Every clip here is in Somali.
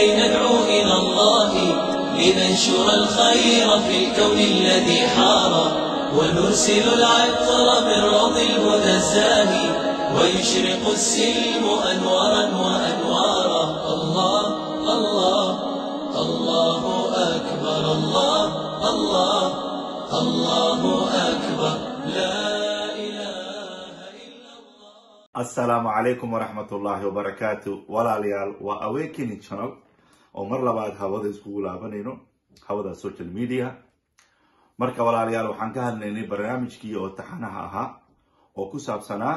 كي ندعو إلى الله لننشر الخير في الكون الذي حار ونرسل العطر من روض الهدى الزاهي ويشرق السلم أنوارا وأنوارا الله الله الله أكبر الله الله الله أكبر لا إله إلا الله asalaamu calaykum waraxmatullaahi wabarakaatu walaalayaal waa awakening channel oo mar labaad hawada iskugu laabanayno hawada social media marka walaalayaal waxaan ka hadlaynay barnaamijkii oo taxanaha ahaa oo ku saabsanaa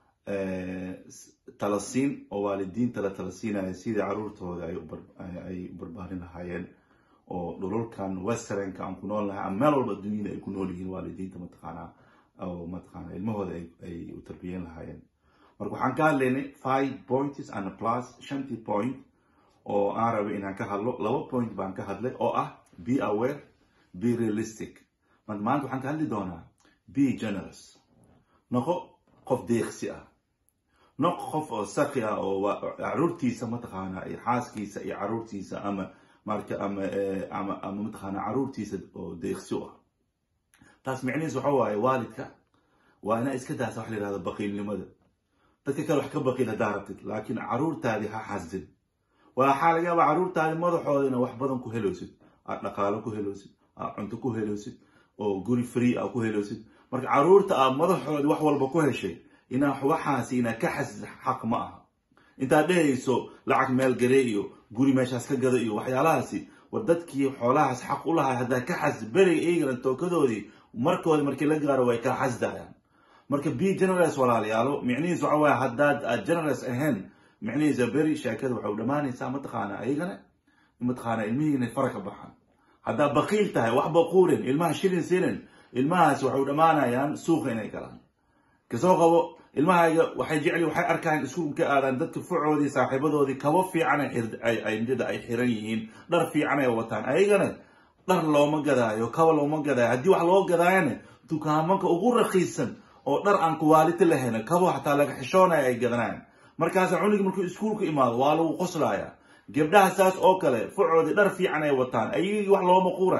talasiin oo waalidiinta la talasiinaya sidii caruurtooda ay u bar- ay u barbaarin lahaayeen oo dhulalkan westernka aan ku nool nahay ama meel walba dunyada ay ku nool yihiin waalidiinta mataqaanaa oo mataqaana ilmahooda ay- ay u tarbiyen lahaayeen marka waxaan ka hadlaynay five points and plus shantii point oo aan rabay inaan ka hadlo laba point baan ka hadlay oo ah be aware be realistic marka maanta waxaan ka hadli doonaa be generous noqo qof deeqsi ah noqo qof oo saki ah oo wa- caruurtiisa mataqaana iyo xaaskiisa iyo caruurtiisa ama marka ama eh, ama ama mataqaana caruurtiisa oo deeqsi u ah taas micnihiis waxa waaye waalidka waa inaa iska daasa wax la yihahdo baqiilnimada dadka kale wax ka baqiil haddaa rabtid laakiin caruurtaadii ha xasdin waxaa laga yaabaa caruurtaadi madaxooda ina wax badan ku helowsid aad dhaqaalo ku helowsid aad cunto ku helowsid oo guri free a ku helowsid marka caruurta aad madaxoodi wax walba ku heshay inaa waxaasi inaa ka xasdid xaq ma aha intaad dhehayso lacag meel garee iyo guri meeshaas ka gado iyo waxyaalahaasi war dadkii xoolahaas xaq u lahay haddaa ka xasd beriga eegana tookadoodii markooda markii la gaaro way kala xasdayaan marka be generous walaalayaalo micnihiis waxa waaye haddaad aad generous ahayn micnihiisa beri sheekada waxay u dhammaanaysaa mataqaana ayagana mataqaana ilmihii inay fara ka baxaan haddaad baqiil tahay wax baquurin ilmaha shilin siinin ilmahaas waxay u dhammaanayaan suuqa inay galaan kasoo qabo ilmahayga waxay jecli waxay arkaan iskuulka aadaan dadka fucoodii saaxiibadoodii kabo fiican ay xir- ay- ay midada ay xiran yihiin dhar fiican ay wataan ayagana dhar looma gadaayo kaba looma gadaayo haddii wax loo gadaayana dukaamanka ugu raqiisan oo dhar aan kuwaaliti lahayn kabo xataa laga xishoonaya ay gadanayaan markaasa cunigi markuu iskuulka imaado waa lagu qoslaaya gabdhaha saas oo kale fucoodii dhar fiican ay wataan ayagii wax looma quura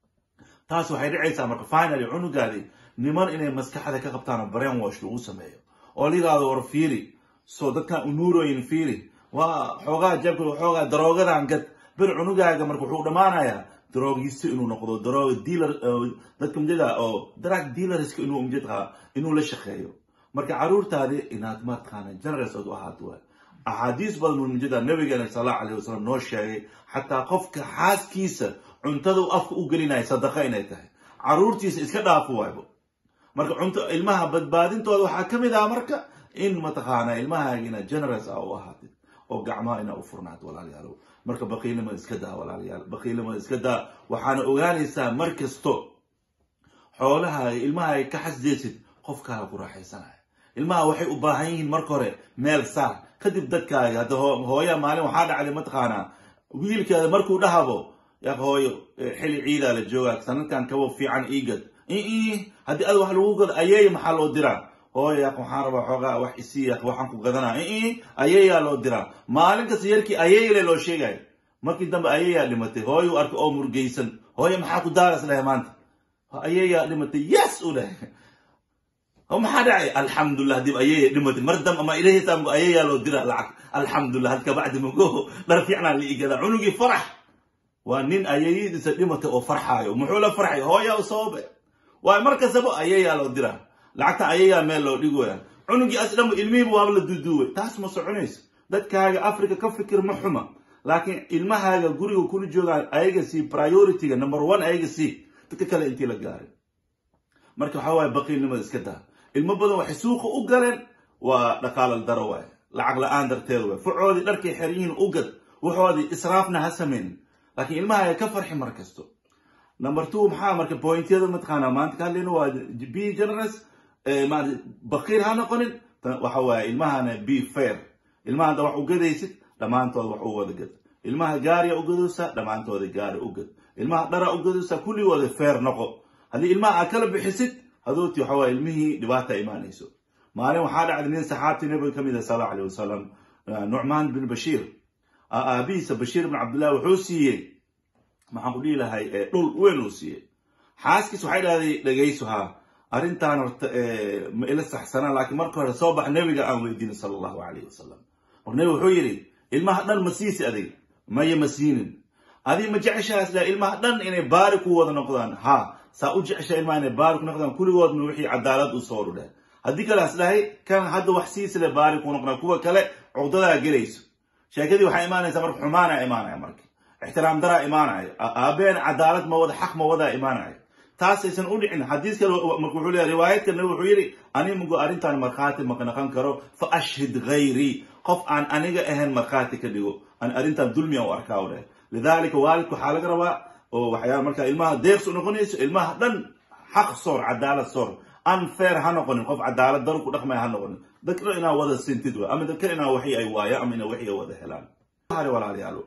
taas waxay dhicaysaa marka finally cunugaadii niman inay maskaxda ka qabtaan oo brain wash lagu sameeyo oo la yidhaahdo war fiiri soo dadkan unuuroyin fiiri waa xoogaa jabka xoogaa daroogadan gad bir cunugaaga marka wuxuu dhammaanayaa daroogisto inuu noqdo daroog dealer eh, dadka mjada oo drug dealerska inuu mjadka inuu la shaqeeyo marka caruurtaadi inaad mataqaana generous ood u ahaato waay axaadiis badan uu mjada nabigeena sal allahu alayhi wasalam noo sheegay xataa qofka xaaskiisa cuntada uu afka u gelinaya sadaqa inay tahay caruurtiisa iska dhaafo waaybo marka cunto ilmaha badbaadintooda waxaa ka mid ah marka in mataqaana ilmahaaga inaad generous ah u ahaatid oo gacmaha inaa u furnaad walaalayaalow marka baqiilnimada iska daa walaalayaal baqiilnimada iska daa waxaana ogaanaysaa mar kasto xoolahaaga ilmahaaga ka xasdaysid qofkaaga ku raaxaysanaya ilmaha waxay u baahan yihiin marka hore meel saar kadib dadkaaga hadda hoo- hooya maalin waxaa dhacday mataqaanaa wiilkeeda markuu dhahabo yaa hooyo eh, xili ciidaa la joogaa sanadkan kabo fiican iigad ii haddii ad wax lagu gado ayeeya maxaa loo diraa hooyo yaa waxaan rabaa xoogaa wax isii yaa waxaan ku gadanaa ii ayeeyaa loo diraa maalin kasta yarkii ayeeyale loo sheegayo markii dambe ayeeyaa dhimatay hooyo u arkay oo murgaysan hooyo maxaa ku daaras lehe maanta ayeeyaa dhimatay yes u dheh oo maxaa dhacay alxamdulilah hadii ayeeya dhimatay mar dambe ama ilahay saamku ayeeyaa loo diraa lacag alxamdulilah hadka bacdi mago dhar fiicnaa la igadaa cunugii farax waa nin ayeeyadiisa dhimatay oo farxaayo muxuu la farxay hooyaa u sababe waayo mar kastaba ayeeyaa loo diraa lacagta ayeeyaa meel loo dhigoya cunugii as dhanba ilmihiiba waaba la duuduubay taas ma soconayso dadkaaga africa ka fikir ma xuma laakiin ilmahaaga guriga kula joogaan ayaga sii priorityga number one ayaga sii dadka kale intii la gaaray marka waxaa waaye baqiilnimada iska daa ilmo badan waxay suuqa u galeen waa dhaqaalal daro waaye lacag la-aan darteed waaye fucoodii dharkay xer yihiin u gad waxoodii israafna ha sameynin laakiin ilmahaaga ka farxi mar kasto number two maxaa marka pointyada mataqaana maanta ka hadlayno waa be generous eh, maarata baqiir ha noqonin tan waxa waaye ilmahana be fair ilmaha hadda wax u gadaysid dhammaantooda wax u wada gad ilmaha gaariya u gadaysaa dhammaantooda gaari u gad ilmaha dhara u gadaysaa kulligooda fair noqo haddii ilmaha aad kala bixisid hadooti waxa waaye ilmihii dhibaata imaanayso maalin waxaa dhacday nin saxaabtii nabiga ka mid ah sal allahu alayh wasalam nucmaan bin bashiir aabihiisa bashiir ibn cabdillahi wuxuu siiyey maxaan ku dhihi lahay dhul weyn uu siiyey xaaskiis waxay dhahday dhegayso haa arrintan horta ma ila saxsanaa laakiin marka hore soo bax nebiga aan weydiinin sala allahu calayhi wasalam mar nebi wuxuu yidhi ilmaha dhan ma siisi adig maya ma siinin adig ma jeceshahaas dhaha ilmaha dhan inay baari ku wada noqdaan ha saa u jecesha ilmaha inay baari ku noqdaan kulligoodna wixii cadaalad u soo dhudhe haddii kaleas dhahay kan hadda wax siisile baari ku noqdaan kuwa kale cugdadaa gelayso sheekadii waxaa imaanaysa marka xumaanaa imaanaya marka ixtiraam daraa imaanaya aabeen cadaalad ma wada xaq ma wadaa imaanaya taasaysan u dhicin xadiis kale marka wuxuu leeyahay riwaayad kalena wuxuu yidhi animgu arrintan markhaati ma naqan karo fa ashhid ghayrii qof aan aniga ahayn markhaati ka dhigo aan arrintan dulmiya u arkaa u dheh lidaalika waalidku waxaa laga rabaa oo waxyaala markaa ilmaha deeqs u noqonayso ilmaha dhan xaq soor cadaalad soor unfair ha noqonin qof cadaalad daru ku dhaqmaya ha noqonin dadka inaa wada sintid wa ama dadka inaa waxi ay waaya ama ina waxi ay wada helaan walaalayaalo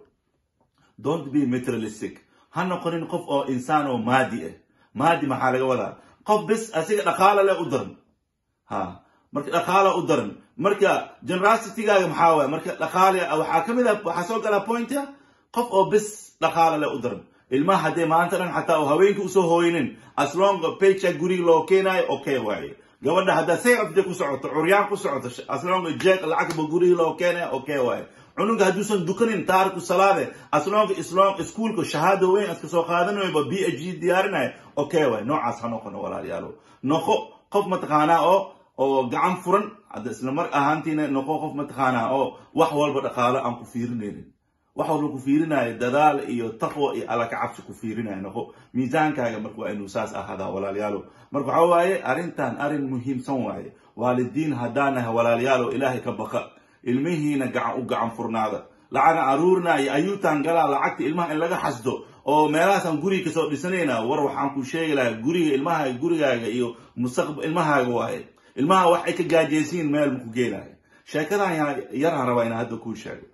don't be materialistic ha noqonin qof oo insaan oo maadi ah maadi maxaa laga wadaa qof bis asiga dhaqaala leh u daran ha marka dhaqaala u daran marka generositygaaga maxaa waaya marka dhaqaale waxaa ka mid ah waxaa soo galaa pointa qof oo bis dhaqaala leh u daran ilmaha haddee maanta dhan xataa oo haweenka usoo hooynin aslong paycheck guriga loo keenaayo okay waaye gabadha haddaa saycafde ku socoto curyaan ku socoto aslong jeeg lacagba guriga loo keenayo okay waaye cunuga hadduusan dukanin taariku salaade aslonka islom iskuolka shahaada weyn iska soo qaadanayoba b h g diyaarinayo okay waay noocaas ha noqono walaalayaalo noqo qof mataqaanaa oo oo gacan furan hadda isla mar ahaantiina noqo qof mataqaanaa oo wax walba dhaqaalo aan ku fiirinaynin wax walba ku fiirinayo dadaal iyo taqwa iyo alla ka cabsi ku fiirinayo noqo miisaankaaga marka waa inuu saas ahaadaa walaalayaalo marka waxaa waaye arrintan arrin muhiimsan waaye waalidiin haddaanaha walaalayaalo ilaahay ka baqa ilmihiina gacan u gacan furnaada lacana aruurna iyo ayuutaan galaa lacagta ilmaha in laga xasdo oo meelahaasaan guriga kasoo dhisanayna war waxaan ku sheegi lahaa guriga ilmaha gurigaaga iyo mustaqbal ilmahaaga waaye ilmaha wax ay ka gaajaysiin meel maku geenaayo sheekadan yaraan rabaa inaan hadda kuu sheego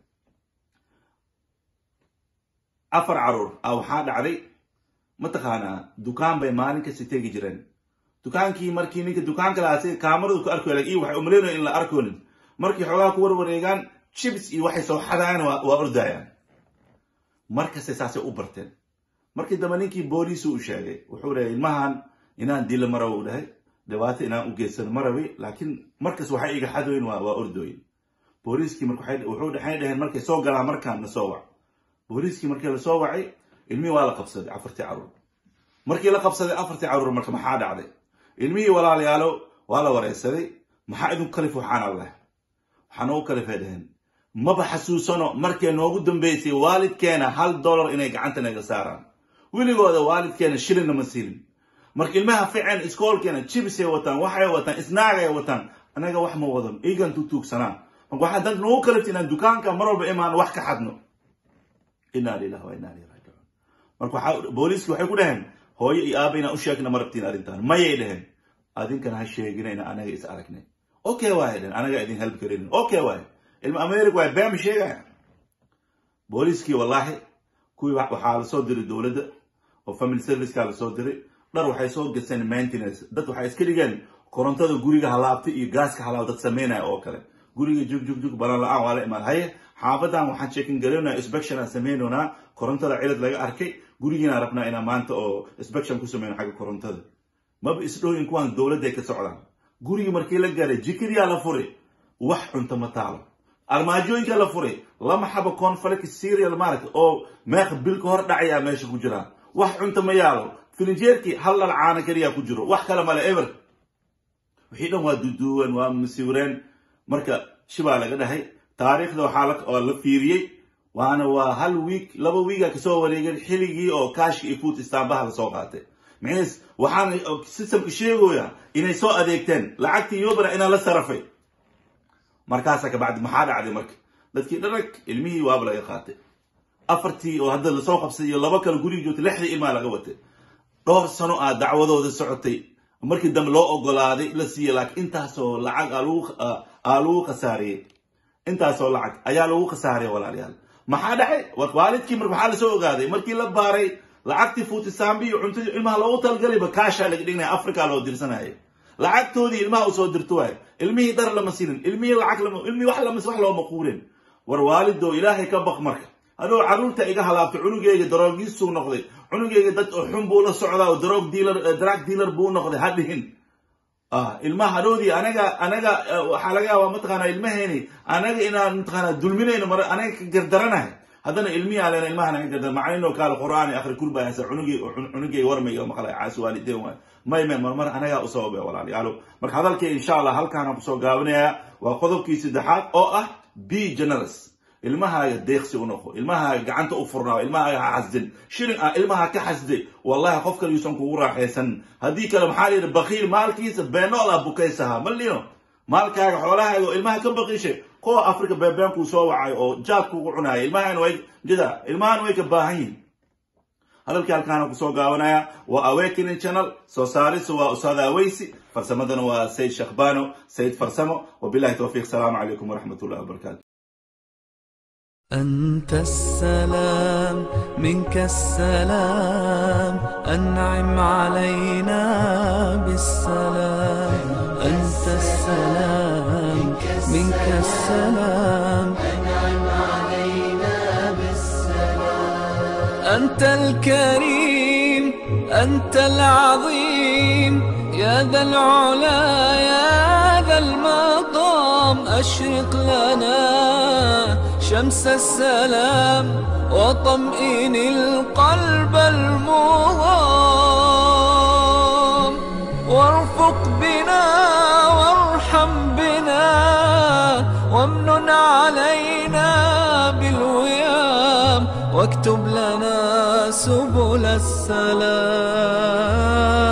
afar caruur a waxaa dhacday mataqaanaa dukaan bay maalin kasta tegi jireen dukaankii markii ninka dukaanka lahaa si kaamaradu ku arkoy iyo waxay umaleynaya in la arkoonin markii xoogaa ku warwareegaan jibs iyo waxay soo xadayaan waa ordayaan markastay saasay u barteen markii dambe ninkii booliisu u sheegay wuxuu dhahay ilmahan inaan dilo maraba u dhahay dhibaato inaan u geysano marabi laakiin markas waxay iga xadoyn waa ordooyin booliiskii wuxuu waxay dhaheen markay soo galaan markaan na soo wac booliiskii markii la soo wacay ilmihii waa la qabsaday afartii caruur markii la qabsaday afartii caruur marka maxaa dhacday ilmihii walaalayaalo waa la wareysaday maxaa idinku kalif waxaan allah waxaa noogu kalifay dhaheen maba xasuusano markay noogu dambeysay waalidkeena hal dollar inay gacanta naga saaraan weligooda waalidkeena shilinna ma siilin marka ilmaha ficen iskoolkeena jibsay wataan waxay wataan isnaagay wataan anaga wax ma wadan igan tutuugsanaa marka waxaa danta noogu kalifta inaan dukaanka mar walba imaan wax ka xadno inaa lilah wa inaa ilayhi raajicuun marka waxaa booliiskii waxay ku dhaheen hooyo iyo aaba inaan u sheegna ma rabtiin arrintan mayay dhaheen adinkana ha sheegina ina anaga is aragnay okay waaye dhaheen anaga idin help karinin okay waaye ilma america waaye beema sheegaya booliiskii wallaahi kuwii waxaa lasoo diray dowladda oo family serviceka lasoo diray dhar waxay soo gaseen maintenance dad waxay iska dhigeen korontada guriga halaabta iyo gaaska halaab dad sameynaya oo kale guriga jug jug jug balan la-aan waa la imaan haye xaafadan waxaan sheekin garaynaa inspection aan sameynaynaa korontada cilad laga arkay gurigiina rabnaa inaan maanta oo inspection ku sameyno xagga korontada maba isdhooyin kuwaan dowladday ka socdaan gurigii markii la gaaray jikadiyaa la furay wax cunto ma taalo armaajooyinka la furay lama xabo conflict serial maaragta oo meeq bil ka hor dhacayaa meesha ku jiraan wax cunto ma yaalo filinjeerkii hal dhal caana keliyaa ku jiro wax kale male ever wixii dhan waa duduwan waa masiwireen marka shibaa laga dhahay taariikhda waxaa la fiiriyey waana waa hal wiik laba wiiga kasoo wareegeen xilligii oo kaashka iyo food istaambaha lasoo qaatay micnihiis waxaana systemka sheegooya inay soo adeegteen lacagtii yobra inaa la sarafay markaasa kabacdi maxaa dhacday marka dadkii dharag ilmihii waaba laga qaatay afartii oo hadda lasoo qabsaday iyo laba kale guriga joogtay lixdii ilmaa laga watay dhowr sano aa dacwadooda socotay markii dambe loo ogolaaday la siiyey laakiin intaasoo lacag aa lagu khasaariyey intaasoo lacag ayaa lagu khasaariyay walaalayaal maxaa dhacay waalidkii marka waxaa lasoo ogaaday markii la baaray lacagtii fuutisaambi iyo cuntadii ilmaha loogu talgalayba kaashaa laga dhignaya africa loo dirsanaya lacagtoodii ilmaha usoo dirto waay ilmihii dhar lama siinin ilmihii lacag lama ilmihii wax lama wax looma quurin war waalidow ilaahay ka baq marka adoo carruurta iga halaabtay cunugeyga daroogiisuu noqday cunugeyga dad oo xun buu la socdaa oo daroog dealer drug dealer buu noqday ha dhihin ilmaha hadhoodii anaga anaga waxaa laga yaabaa mataqaanaa ilmaheeni anaga inaan mataqaanaa dulminayno mar anaga ka gardaranahay haddana ilmihi alena ilmaha naga gardar macalinoo kaale qur'aan akhri kurbaayasa cunugey cunugey warmayga maqlay caasi waalideen waay may may marmar anagaa u sababay walaalayaalo marka hadalkay insha allah halkaana kusoo gaabinayaa waa qodobkii saddexaad oo ah b generous ilmahaaga deeqsi u noqo ilmahaaga gacanta u furnaayo ilmahaaga ha xasdin shilin ah ilmaha ka xasday wallahi qof kale yuusan kugu raaxaysan haddii kale maxaa layidhi bakiil maalkiisa beenool ah bukaysaha malino maalkaaga xoolahaaga oo ilmaha ka baqiishay kuwa africa beebeenkuu soo wacay oo jaadkuugu cunaaya ilmahan way jida ilmahan way ka baahan yihin hadalkii halkaana kusoo gaabanaya waa awakening channel soo saarisa waa usaada aweysi farsamadana waa sayid shakhbano sayid farsamo wabillahi towfiiq salaamu calaykum waraxmat ullahi wabarakatu أنت السلام منك السلام أنعم علينا بالسلام أنت السلام منك السلام أنعم علينا بالسلام أنت الكريم أنت العظيم يا ذا العلا يا ذا المقام أشرق لنا شمس السلام وطمئن القلب المغام وارفق بنا وارحم بنا وامنن علينا بالويام واكتب لنا سبل السلام